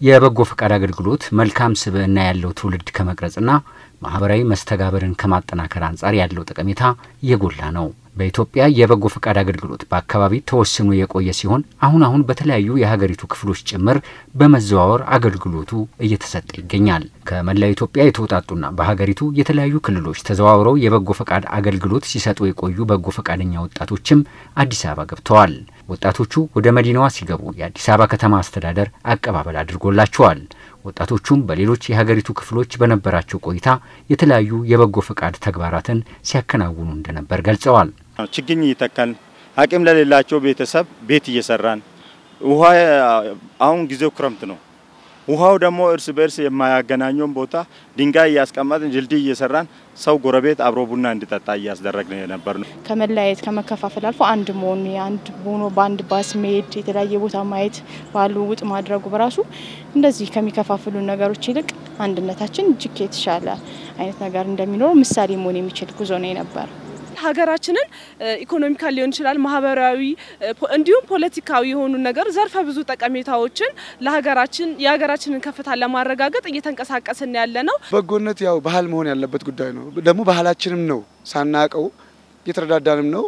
የበጎ ፈቃድ አገልግሎት መልካም ስብዕና ያለው ትውልድ ከመቅረጽና ማህበራዊ መስተጋበርን ከማጠናከር አንጻር ያለው ጠቀሜታ የጎላ ነው። በኢትዮጵያ የበጎ ፈቃድ አገልግሎት በአካባቢ ተወስኖ የቆየ ሲሆን አሁን አሁን በተለያዩ የሀገሪቱ ክፍሎች ጭምር በመዘዋወር አገልግሎቱ እየተሰጠ ይገኛል። ከመላው ኢትዮጵያ የተውጣጡና በሀገሪቱ የተለያዩ ክልሎች ተዘዋውረው የበጎ ፈቃድ አገልግሎት ሲሰጡ የቆዩ በጎ ፈቃደኛ ወጣቶችም አዲስ አበባ ገብተዋል። ወጣቶቹ ወደ መዲናዋ ሲገቡ የአዲስ አበባ ከተማ አስተዳደር አቀባበል አድርጎላቸዋል። ወጣቶቹም በሌሎች የሀገሪቱ ክፍሎች በነበራቸው ቆይታ የተለያዩ የበጎ ፈቃድ ተግባራትን ሲያከናውኑ እንደነበር ገልጸዋል። ችግኝ እየተከልን አቅም ለሌላቸው ቤተሰብ ቤት እየሰራን ውሃ አሁን ጊዜው ክረምት ነው። ውሃው ደግሞ እርስ በእርስ የማያገናኘውን ቦታ ድንጋይ እያስቀመጥን ድልድይ እየሰራን ሰው ጎረቤት አብሮ ቡና እንዲጠጣ እያስደረግን የነበር ነው። ከመለያየት ከመከፋፈል አልፎ አንድ መሆን አንድ ሆኖ በአንድ ባስ መሄድ የተለያየ ቦታ ማየት ባሉ ውጥ ማድረጉ በራሱ እንደዚህ ከሚከፋፍሉ ነገሮች ይልቅ አንድነታችን እጅግ የተሻለ አይነት ነገር እንደሚኖረው ምሳሌ መሆን የሚችል ጉዞ ነው የነበር። ሀገራችንን ኢኮኖሚካል ሊሆን ይችላል፣ ማህበራዊ እንዲሁም ፖለቲካዊ የሆኑ ነገር ዘርፈ ብዙ ጠቀሜታዎችን ለሀገራችን የሀገራችንን ከፍታ ለማረጋገጥ እየተንቀሳቀስን ያለ ነው። በጎነት ያው ባህል መሆን ያለበት ጉዳይ ነው። ደግሞ ባህላችንም ነው። ሳናቀው እየተረዳዳንም ነው።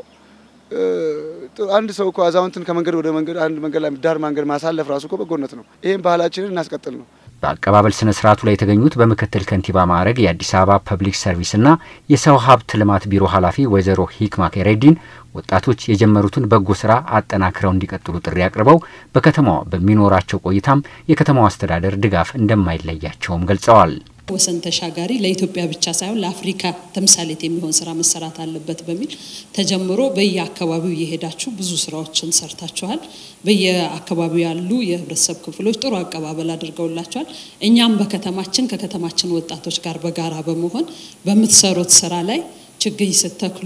አንድ ሰው እኮ አዛውንትን ከመንገድ ወደ መንገድ አንድ መንገድ ላይ ዳር መንገድ ማሳለፍ ራሱ እኮ በጎነት ነው። ይህም ባህላችንን እናስቀጥል ነው። በአቀባበል ስነ ስርዓቱ ላይ የተገኙት በምክትል ከንቲባ ማዕረግ የአዲስ አበባ ፐብሊክ ሰርቪስና የሰው ሀብት ልማት ቢሮ ኃላፊ ወይዘሮ ሂክማ ከሬዲን ወጣቶች የጀመሩትን በጎ ስራ አጠናክረው እንዲቀጥሉ ጥሪ አቅርበው በከተማዋ በሚኖራቸው ቆይታም የከተማዋ አስተዳደር ድጋፍ እንደማይለያቸውም ገልጸዋል። ወሰን ተሻጋሪ ለኢትዮጵያ ብቻ ሳይሆን ለአፍሪካ ተምሳሌት የሚሆን ስራ መሰራት አለበት በሚል ተጀምሮ በየአካባቢው እየሄዳችሁ ብዙ ስራዎችን ሰርታችኋል። በየአካባቢው ያሉ የህብረተሰብ ክፍሎች ጥሩ አቀባበል አድርገውላችኋል። እኛም በከተማችን ከከተማችን ወጣቶች ጋር በጋራ በመሆን በምትሰሩት ስራ ላይ ችግኝ ስተክሉ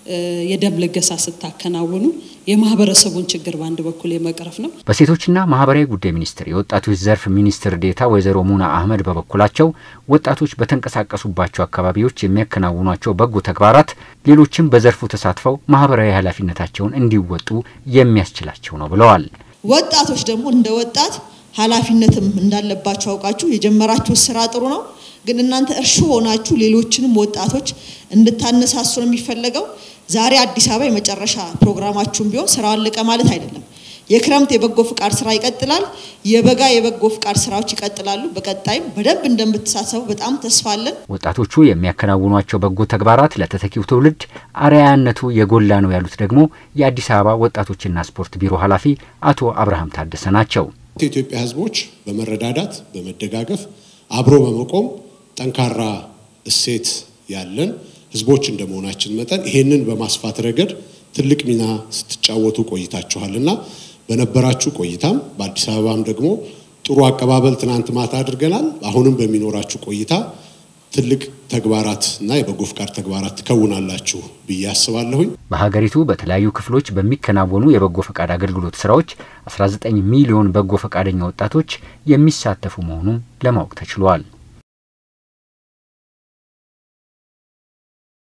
የደም ልገሳ ስታከናውኑ የማህበረሰቡን ችግር በአንድ በኩል የመቅረፍ ነው። በሴቶችና ማህበራዊ ጉዳይ ሚኒስቴር የወጣቶች ዘርፍ ሚኒስትር ዴታ ወይዘሮ ሙና አህመድ በበኩላቸው ወጣቶች በተንቀሳቀሱባቸው አካባቢዎች የሚያከናውኗቸው በጎ ተግባራት ሌሎችም በዘርፉ ተሳትፈው ማህበራዊ ኃላፊነታቸውን እንዲወጡ የሚያስችላቸው ነው ብለዋል። ወጣቶች ደግሞ እንደ ወጣት ኃላፊነትም እንዳለባቸው አውቃችሁ የጀመራችሁ ስራ ጥሩ ነው ግን እናንተ እርሾ ሆናችሁ ሌሎችንም ወጣቶች እንድታነሳሱ ነው የሚፈለገው። ዛሬ አዲስ አበባ የመጨረሻ ፕሮግራማችሁን ቢሆን ስራው አለቀ ማለት አይደለም። የክረምት የበጎ ፍቃድ ስራ ይቀጥላል። የበጋ የበጎ ፍቃድ ስራዎች ይቀጥላሉ። በቀጣይም በደንብ እንደምትሳተፉ በጣም ተስፋ አለን። ወጣቶቹ የሚያከናውኗቸው በጎ ተግባራት ለተተኪው ትውልድ አርአያነቱ የጎላ ነው ያሉት ደግሞ የአዲስ አበባ ወጣቶችና ስፖርት ቢሮ ኃላፊ አቶ አብርሃም ታደሰ ናቸው። የኢትዮጵያ ሕዝቦች በመረዳዳት በመደጋገፍ አብሮ በመቆም ጠንካራ እሴት ያለን ህዝቦች እንደመሆናችን መጠን ይሄንን በማስፋት ረገድ ትልቅ ሚና ስትጫወቱ ቆይታችኋልና በነበራችሁ ቆይታም በአዲስ አበባም ደግሞ ጥሩ አቀባበል ትናንት ማታ አድርገናል። አሁንም በሚኖራችሁ ቆይታ ትልቅ ተግባራት እና የበጎ ፍቃድ ተግባራት ትከውናላችሁ ብዬ አስባለሁኝ። በሀገሪቱ በተለያዩ ክፍሎች በሚከናወኑ የበጎ ፈቃድ አገልግሎት ስራዎች 19 ሚሊዮን በጎ ፈቃደኛ ወጣቶች የሚሳተፉ መሆኑን ለማወቅ ተችሏል።